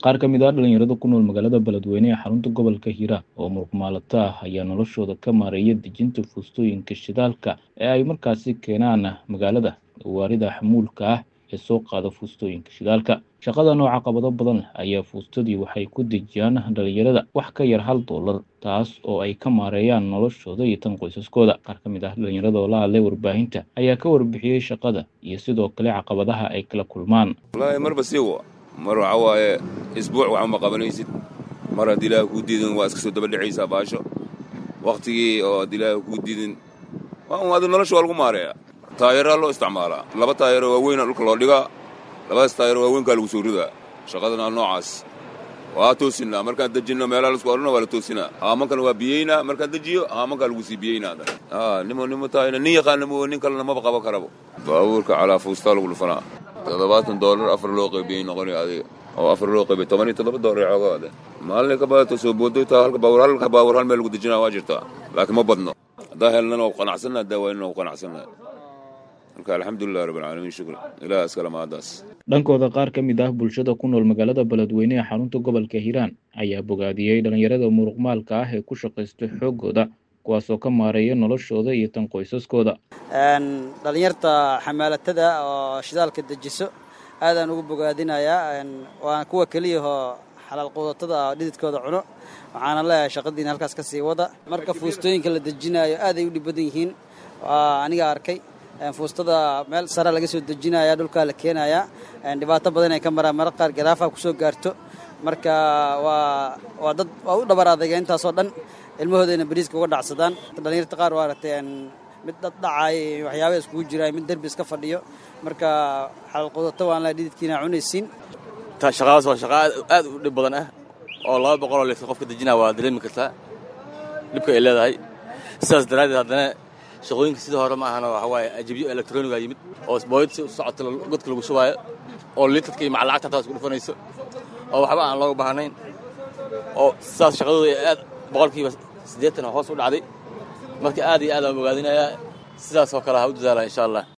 qaar ka mid ah dhalinyarada ku nool magaalada beledweyne ee xarunta gobolka hiiraan oo muruqmaalato ah ayaa noloshooda ka maareeya dejinta fuustooyinka shidaalka ee ay markaasi keenaan magaalada gawaarida xamuulka ah ee soo qaada fuustooyinka shidaalka shaqada nooca qabado badan ayaa fuustadii waxay ku dejiyaan dhalinyarada wax ka yar hal doolar taas oo ay ka maareeyaan noloshooda iyo tan qoysaskooda qaar ka mid ah dhalinyarada oo la hadlay warbaahinta ayaa ka warbixiyey shaqada iyo sidoo kale caqabadaha ay kala kulmaan wallaahi marba siiwa mar waxa waaye isbuuc waxba ma qabanaysid mar haddii ilaaha kuu diidin waa iska soo daba dhacaysaa baasho wakhtigii oo haddii ilaaha kuu diidin adi nolosha waa lagu maareeya taayaraa loo isticmaalaa laba taayaroo waaweyna dhulka loo dhigaa labadaas taayaroo waaweynkaa lagu soo ridaa shaqadana noocaas waa toosinaa markaan dejinno meelaha laisku odhana waa la toosinaa haamankana waa biyeynaa markaan dejiyo haamankaa lagu sii biyeynaa nimo nimo taayna nin yaqaana mo nin kalena maba qabo karabo baabuurka calaa fuustaa lagu dhufanaa toddobaatan doolar afar loo qaybiyey noqonay adiga oo afar loo qaybiyey toban iyo toddoba doolar coogaade maalin ka badato soo boodoytaa halka baawur halka baawur hal meel lagu dejinaa waa jirtaa laakiin ma badno haddaa helnana waa qanacsanna haddaa waynana waa qanacsanna marka alxamdulilah rabbilcaalamiin shukri ilaah iskale mahaddaas dhankooda qaar ka mid ah bulshada ku nool magaalada beledweyne ee xarunta gobolka hiiraan ayaa bogaadiyey dhalinyarada muruqmaalka ah ee ku shaqaysta xooggooda kuwaasoo ka maareeya noloshooda iyo tan qoysaskooda dhalinyarta xamaalatada oo shidaalka dejiso aadaan ugu bogaadinayaa waana kuwa keliyahoo xalaal quudatada oo dhididkooda cuno waxaana leeyahay shaqadiina halkaas ka sii wada marka fuustooyinka la dejinaayo aaday u dhib badan yihiin aniga arkay fuustada meel sare laga soo dejinaya dhulkaa la keenayaa dhibaato badan ay ka maraan mara qaar garaafaha kusoo gaarto marka waa waa dad waa u dhabar adayga intaasoo dhan ilmahoodayna bariiska uga dhacsadaan dhalinyarta qaar waa aragtay mid dad dhacaay waxyaaba iskugu jiraay mid derbi iska fadhiyo marka xalal qudato waan la dhididkiina cunaysiin shaqadaas waa shaqa aad u dhib badan ah oo laba boqoloo litir qofka dejinaa waa dareemi kartaa dhibka ay leedahay sidaas daraaddeed haddana shaqooyinka sidii hore ma ahano waxa waaye ajibyo elektroniga yimid oo booyad si socota godka lagu shubaayo oo litarka iyo macalacagta hataa isku dhufanayso oo waxba aan looga baahnayn oo sidaas shaqadooda aad boqolkiiba siddeetan hoos u dhacday marka aad iyo aad aan ogaadinayaa sidaas oo kale ha u dadaala insha allah